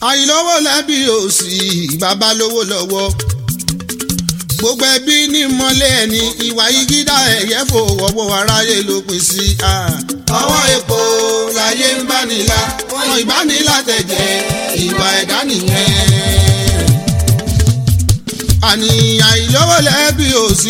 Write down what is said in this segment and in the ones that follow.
àìlówó lẹ́bi òsì bàbá lówó lọ́wọ́ gbogbo ẹbí ní mọ́lẹ̀ ẹni ìwà ìgídà ẹ̀yẹ́ fòwọ́wọ́ aráyé ló pín sí. ọwọ́ epo láyé ń bá nílá wọn ìbánilá tẹ̀jẹ̀ ìwà ẹ̀dá nìyẹn. àní àìlówó lẹ́bi òsì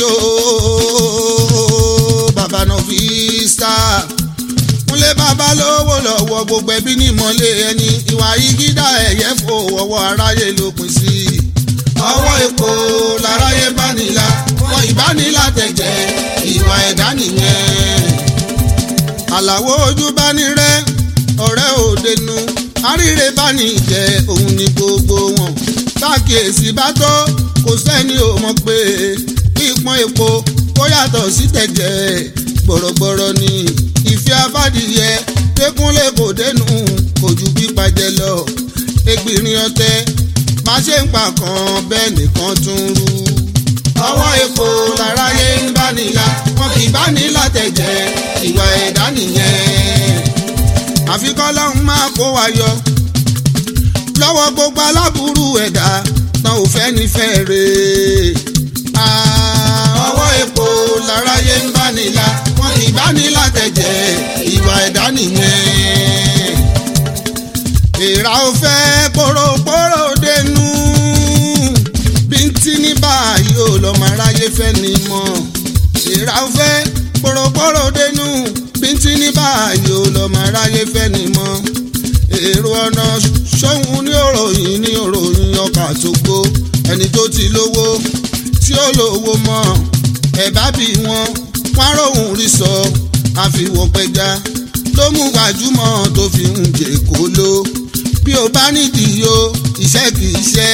ooo bàbá náà fi star kúnlé bàbá lówó lọ́wọ́ gbogbo ẹbí ní mọ́lẹ̀ ẹni ìwà ìgídà ẹ̀yẹ́ fòwọ́wọ́ aráyé ló pín sí. ọwọ́ epo láráyé bá nílá wọn ìbánilá tẹ̀jẹ̀ ìwà ẹ̀dá nìyẹn. àlàwo ojú bá ní rẹ ọ̀rẹ́ òdenu àríre bá ní jẹ òun ní gbogbo wọn tákìyèsí bá tó kò sẹ́ni ò mọ̀ pé pípọ́n epo kó yàtọ̀ sí tẹ̀jẹ̀ gbọ̀rọ̀gbọ̀rọ̀ ni ìfẹ́ abádìyẹ tẹkúnlé kò dénú kò ju pípàjẹ lọ ẹgbìnrin ọtẹ má ṣe ń pa kan bẹ́ẹ̀ nìkan tún rú. ọwọ́ epo láráyé ń bá nílá wọn kì í bá nílá tẹ̀jẹ̀ ìwà ẹ̀dá nìyẹn. àfikọ́ lọ́hún máa kó wa yọ lọ́wọ́ gbogbo aláburú ẹ̀dá tán ò fẹ́ nífẹ̀ẹ́ rèé ọwọ́ epo láráyé ń bá nílá wọn kì í bá nílá tẹ̀jẹ̀ ìwà ẹ̀dá nìyẹn. èèrà ò fẹ́ pòròpòrò dénú bíntí ní báyìí ò lọ́mọ aráyé fẹ́ ni mọ́. èèrà ò fẹ́ pòròpòrò dénú bíntí ní báyìí ò lọ́mọ aráyé fẹ́ ni mọ́. èrò ọ̀nà ṣóhun ní òròyìn ní òròyìn ọkà tó gbó ẹni tó ti lówó tí ó lówó mọ́ ẹ̀bá bí wọn wọ́n róhùn rí sọ àfihàn pẹja ló mú gbajúmọ̀ tó fi ń jẹ kó ló bí o bá nídìí o iṣẹ́ kì í ṣe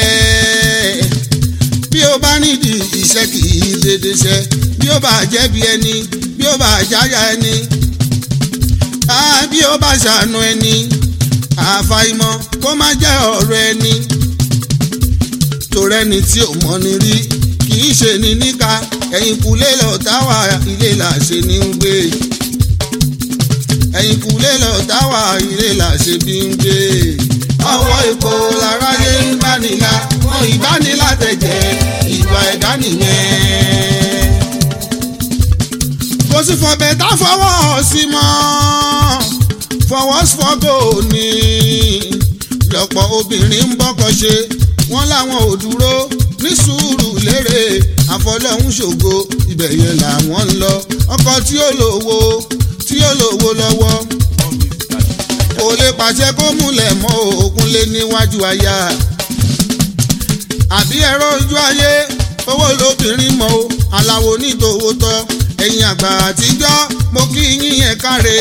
bí o bá nídìí iṣẹ́ kì í dédé ṣe bí o bá jẹ̀bi ẹni bí o bá jáyà ẹni bí o bá ṣàánú ẹni àfàìmọ̀ kó má jẹ́ ọ̀rọ̀ ẹni torẹ́ni tí ò mọ̀ ni rí kì í ṣe ní níka ẹ̀yìn kùlé lọ táwa ilé làṣẹ ní ń gbé ẹ̀yìn kùlé lọ táwa ilé làṣẹ bí ń gbé. ọwọ́ epo láráyé ń bá nílá wọn ìbánilá tẹ̀jẹ̀ ìwà ẹ̀dá nìyẹn. kò sí fọbẹ̀ tá fọwọ́ sí mọ́ fọwọ́ fọ́gò ní lọ́pọ̀ obìnrin ń bọ́kọ ṣe wọ́n láwọn ò dúró ní sùúrù lérè àfọlọ́hún ṣògo ibẹ̀ yẹn làwọn ń lọ ọkọ tí ó lówó tí ó lówó lọ́wọ́ kò lè pàṣẹ kó múlẹ̀ mọ́ òkun lé níwájú aya àbí ẹ̀rọ ojú ayé owó lóbìnrin mọ́ o aláwo nítòwó tọ́ ẹ̀yin àgbà àtijọ́ mo kí yín yẹn káre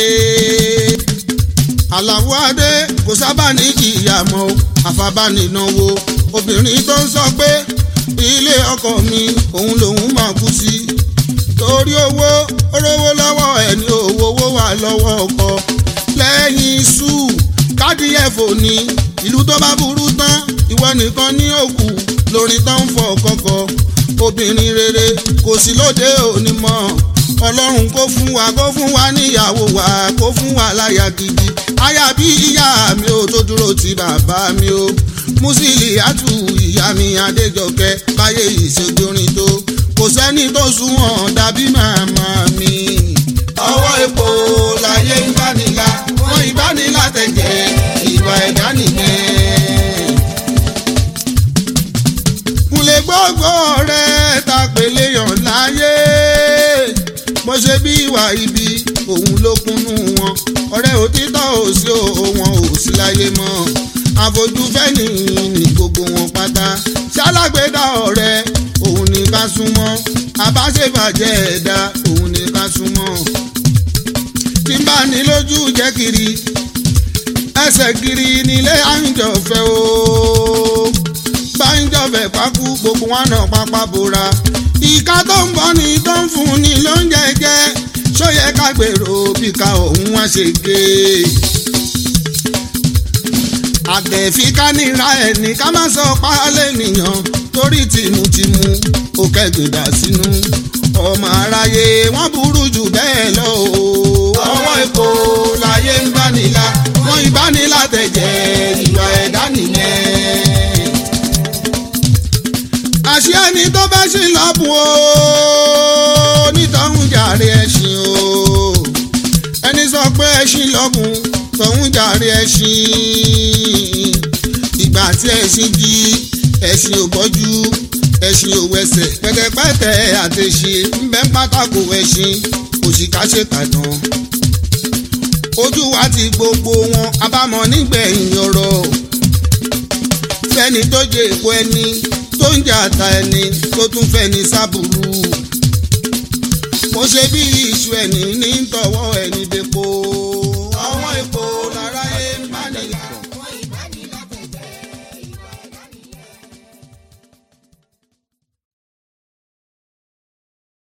aláwo adé kò sábà ní ìyá mọ́ o àfàbánináwó obìnrin tó ń sọ pé ilé ọkọ mi òun lòun máa kú sí torí owó orówó lọ́wọ́ ẹni owó owó wà lọ́wọ́ ọkọ lẹ́yìn iṣu káàdì ẹ̀fọ́ ni ìlú tó bá burú tán ìwọ nìkan ní òkú lórin tó ń fọ kọkọ obìnrin rere kò sí lóde òní mọ́ ọlọ́run kó fún wa kó fún wa níyàwó wa kó fún wa láya gidi aya bí ìyá mi ò tó dúró ti bàbá mi o musili atu ìyá mi adéjọkẹ́ báyé ìṣèjọrin tó kò sẹ́ni tó sunwọ̀n dàbí màmá mi. ọwọ́ epo láyé ń bá nílá wọ́n ìbánilá tẹ̀jẹ̀ ìwà ẹ̀dá nìyẹn. kúnlẹ̀ gbogbo rẹ̀ ta pèlè yàn láyé bó ṣe bí ìwà ibi òun ló kúnnú wọn ọ̀rẹ́ òtítọ́ ò sí wọn ò sí láyé mọ́ àfojúfẹ́ nìyí ní gbogbo wọn pátá ṣálágbèdá ọ̀rẹ́ òun ní ká súnmọ́ àbáṣebàjẹ́ ẹ̀dá òun ní ká súnmọ́ tí bá ní lójú jẹ́ kiri ẹsẹ̀ kiri nílé àńjọ̀fẹ́ o báńjọ̀fẹ́ pákú gbogbo wọn náà pápá bora ìka tó ń bọ́ ni tó ń fún ni lóúnjẹ jẹ́ ṣóyẹ ká gbèrò bí ká òun wá ṣe gé àtẹ̀fí ká níra ẹni ká má sọ pálẹ̀ nìyàn torí tìmùtìmù ó kẹ́gbẹ̀dà sínú ọmọ aráyé wọ́n burú jù bẹ́ẹ̀ lọ o. ọwọ́ epo láyé ń bá nílá wọ́n ìbánilá tẹ̀jẹ̀ ìwà ẹ̀dá fẹ́ni tó bá ṣì lọ́bùn o nítọ̀hún jàre ẹṣin o ẹni sọ pé ẹṣin lọ́bùn tọ̀hún jàre ẹṣin ìgbà tí ẹṣin jí ẹṣin ò bọ́jú ẹṣin ò wẹsẹ̀ pẹ̀tẹ̀pẹ̀tẹ̀ àtẹ̀ṣe ń bẹ́ pátákó ẹṣin òṣìkàṣekàdán ojú wa ti gbogbo wọn abámọ̀ nígbẹ̀yìn ọ̀rọ̀ fẹ́ni tó jẹ èpo ẹni tó ń jà ta ẹni tó tún fẹ́ni sábùrú mo ṣe bí iṣu ẹni ní tọwọ́ ẹni dẹ́po.